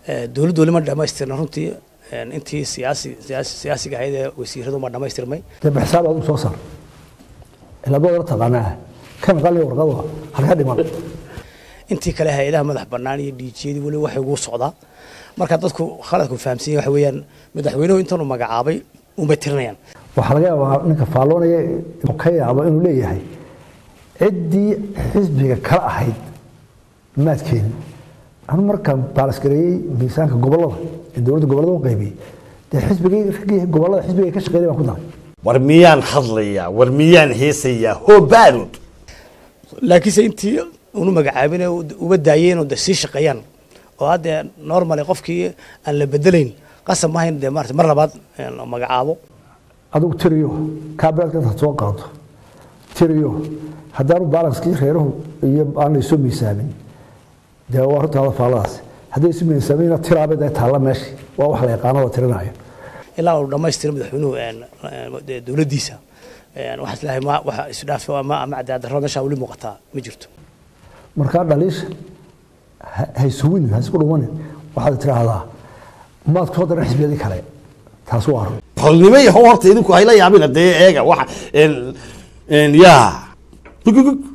dowladdu weli ma dhamaystirna runtii intii siyaasi siyaasi siyaasiga ahayd ee wasiiradu ma dhamaystirmay dee baxsaab aad u soo saar ilaba wala taqaanaa kan qalin warqada halka dhiman intii kale hay-adaha madax bannaan iyo dhiijiyadii weli waxay ugu socdaa marka dadku khaladku fahamsan yahay waxa weeyaan madaxweynuhu intanuu magacaabay unbay tirinayaan waxaa laga yaabaa ninka faalloonaya inuu ka yaabo inuu leeyahay ciddii xisbiga kala ahayd maadkeeni anu markaan baalasgareeyey miisaanka gobollada ee dowladda gobollada u qaybiyey dee xisbigii raggii gobollada xisbiga ka shaqeynay baan ku daray war miyaan hadlayaa war miyaan heesayaa hobaarud laakiinse intii unu magacaabin uba daayeen oo de sii shaqeeyaan oo haddee normally qofkii aan la bedelayn qasab maahayn dee maarata mar labaad magacaabo adigu tiriyo kaabeelka intaad soo qaado tiriyo haddaanu balanskii reeruhu iyo aan la isu miisaamin dee waa runtaada faalladaas hadday isu miisaamin tiraabay dee taalla meeshii waa wax la yaqaano oo tirinaayo ilaa uu dhammaystiro madaxweynuhu dowladdiisa waxaa islahay ma waxa isdhaaf ama ama cadaadarro meeshaa weli muuqataa ma jirto markaa dhaliisha ha isuwin ha isku dhumanin waxaad tiraahdaa maad kusoo daran xisbiyadii kale taas waa run holnimo yahow horta idinku hayla yaabina dee eega waxa yaa